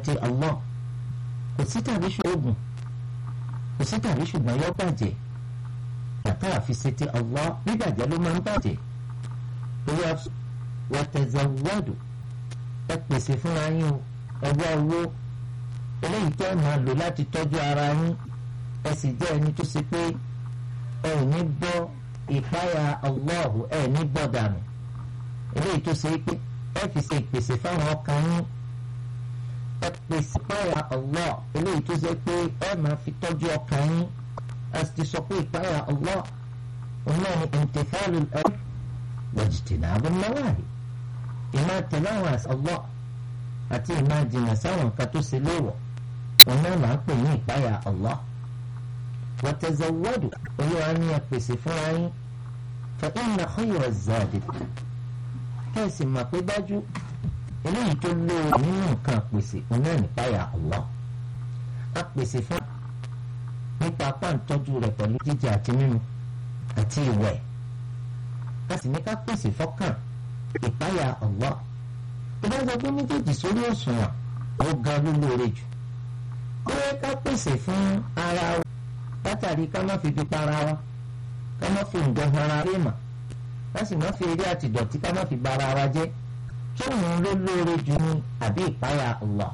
ti Allah kò sí tàbí ṣoògùn kò sí tàbí ṣùgbọ́n yọ bàjẹ́ bàtà àfisẹ́ ti Allah bíbàjẹ́ ló máa ń bàjẹ́ lórí wàtẹ̀zẹ̀wọ́dù ẹ pèsè fúnra yín o ẹgbẹ́ owó eléyìí tẹ́ ẹ máa lò láti tọ́jú ara yín ẹ sì jẹ́ ẹni tó ṣe pé ẹ ò ní gbọ́ ìpáyà Allah ẹ ní gbọ́ dànù eléyìí tó ṣe pé ẹ fi ṣe ìpèsè fáwọn ọkàn yín ẹ pèsè ìpáyà Allah eléyìí tó ṣe pé ẹ máa fi tọ́jú ọkàn yín ẹ sì ti sọ pé ìpáyà Allah òun náà ni imtithalu al-amr wajtinabu an-nawahi ìmọ̀ tẹ̀lé àwọn Allah àti ìmọ̀ jìnnà sáwọn nǹkan tó ṣe léèwọ̀ òun náà máa ń pè ní ìpáyà Allah wa tazawwadu olúwa ní ẹ pèsè fúnra yín fa inna khayra az-zadi kẹ́sì mà pé dájú eléyìí tó lóore nínú nǹkan pèsè òun náà nípáyà Allah a pèsè fún nípa apá ìtọ́jú rẹ̀ pẹ̀lú jíjẹ àti mímu àti ìwẹ̀ a sì ní ká pèsè fọ́kàn ìpáyà Allah tó bá sọ pé méjèèjì sórí òṣùwọ̀n ó ga ló lóore jù ó yẹ ká pèsè fún ara wa látàrí ká má fi fi para wa ká má fi ǹjọ́ ara rí mà ká sì má fi eré àti ìdọ̀tí ká má fi bara wa jẹ́ tó òun ló lóore jù ní àbí ìpáyà Allah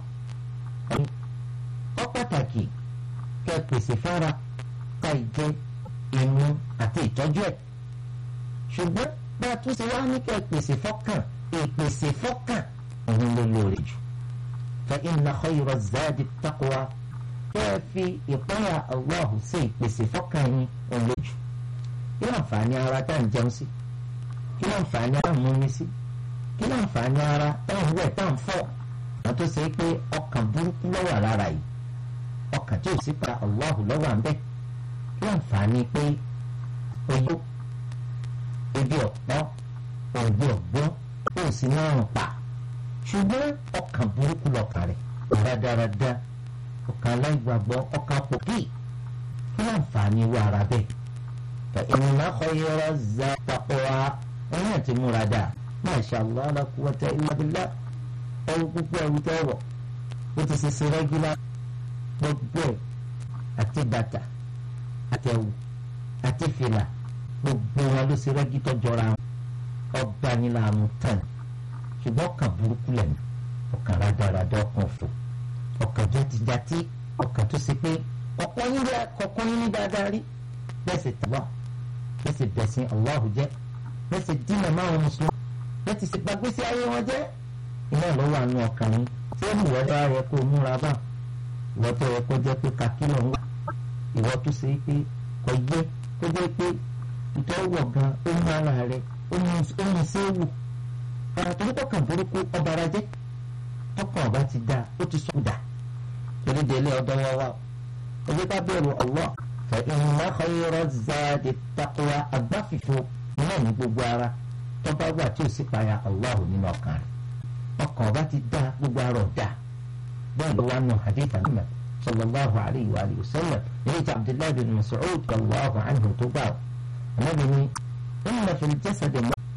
ó pàtàkì kẹ́ pèsè fára ká ìjẹ ìmu àti ìtọ́jú ẹ̀ ṣùgbọ́n bá a tún ṣe wá ní kẹ́ pèsè fọ́kàn ìpèsè fọ́kàn òun ló lóore jù fa inna khayra zadi taqwa kẹ́ ẹ fi ìpáyà Allah ṣe ìpèsè fọ́kàn yín òun lójú kí ló ń fa ní ara tá à ń jẹun sí kí ló ń fa ní ara mú mi sí kí ló ń fa ní ara tá à ń wẹ̀ tá à ń fọ̀ àwọn tó ṣe pé ọkàn burúkú ló wà lára yìí ọkàn tí ò sí pa Allah lọ́wọ́ à ń bẹ̀ kí ló ń fa ní pé oyó ebi ọ̀pọ̀ òǹgbẹ ọ̀gbọ́n ó sì ní àrùn pa ṣùgbọ́n ọkàn burúkú lọ́kàn rẹ̀ dáradára ọkàn aláìgbàgbọ́ ọkàn pòkì kí ló ń fa ní irú ara bẹ́ẹ̀ fa inna khayra zadi taqwa ẹ̀yìn àti múra dà masha Allah la quwwata illa billah ẹ̀rù gbogbo ẹ̀rù tẹ́ wọ̀ ó ti ṣe ṣe rẹ́gílá gbogbo ẹ̀ àti bàtà àtẹ̀wù àti fìlà gbogbo wọn ló ṣe rẹ́gí tó jọra wọn ọba ní làánú tán ṣùgbọ́n ọkàn burúkú lẹ́nu ọkàn rádaràdà ọkàn òfò ọkàn játijàti ọkàn tó ṣe pé ọ̀pọ̀ yín rí àkọ́kọ́ yín ní dáadáa rí bẹ́ẹ̀ sì tàbá bẹ́ẹ̀ sì bẹ̀sìn Allahu jẹ́ bẹ́ẹ̀ sì dínà máwọn mùsùlùmí bẹ́ẹ̀ sì sì gbàgbé sí ayé wọn jẹ́ iná ló wà nù ọkàn yín tí ó mú ìwọ́dọ̀ rẹ kó múra bá ìwọ́ tó yẹ kó jẹ́ pé kakílọ̀ ń wà ìwọ́ tó ṣe pé kò yẹ kó jẹ́ pé ìtọ́wọ̀ gan ó mú ara rẹ ó mú séwù ara tó ní kọkàn burúkú ọba ara jẹ́ tọkàn ọba ti dáa ó ti sùn dà torí délé ọ̀dọ̀ wọn wà ojú ká bẹ̀rù Allah fa inna khayra zadi taqwa agbáfìfo náà ní gbogbo ara tọ́ba wà tí ò sì payà Allah nínú ọkàn rẹ̀ ọkàn ọba ti dáa gbogbo ara ọ̀dà bẹ́ẹ̀ ló wà nù hadith Muhammad sallallahu alayhi wa sallam èyí tí Abdullahi bin Mas'ud radiyallahu anhu tó gbà النبي إن في الجسد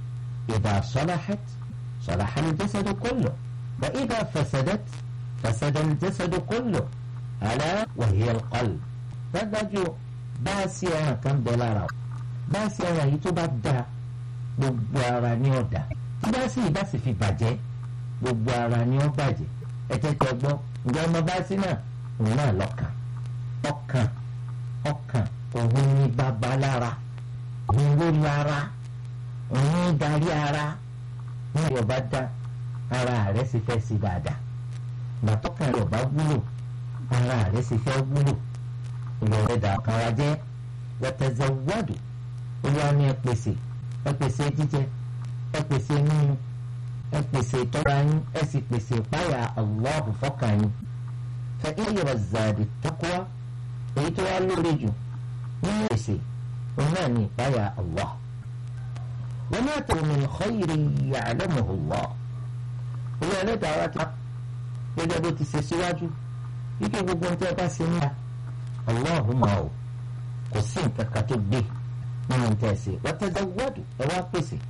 إذا صلحت صلح الجسد كله وإذا فسدت فسد الجسد كله ألا وهي القلب dájú báàsì ẹran kan bẹ lára o báàsì ẹran yìí tó bá da gbogbo ara ni ó da tí báàsì yìí bá sì fi bàjẹ́ gbogbo ara ni ó bàjẹ́ ẹ tẹ́tẹ́ gbọ́ ǹjẹ́ ọmọ báàsì náà òun náà lọ́kàn ọkàn ọkàn òun ní bàbá lára òun ló lára òun darí ara ní ìyọba dá ara rẹ̀ sì fẹ́ sí dáadáa gbàtọ́kàn rẹ̀ ọba wúlò ara rẹ̀ sì fẹ́ wúlò ìrọ̀rẹ́ dà ọ̀kan wa jẹ́ wọ́tẹ́zẹ́ wọ́ọ̀dù olúwa ní ẹ pèsè ẹ pèsè jíjẹ ẹ pèsè mímu ẹ pèsè ìtọ́ra yín ẹ sì pèsè ìpáyà Allahu fọ́kàn yín fẹ́ ìyọ̀rọ̀ zàdì taqwa èyí tó wá lórí jù nínú pèsè هنا نفايا الله وما ترى من خير يعلمه الله هو لا دعوات gẹ́gẹ́ bó ti ṣe síwájú wípé gbogbo ohun tí ẹ bá ṣe níta Allahumma o kò sí nǹkan kan tó gbé nínú tẹ̀ ṣe wọ́tẹ́dá wọ́ọ̀dù ẹ wá pèsè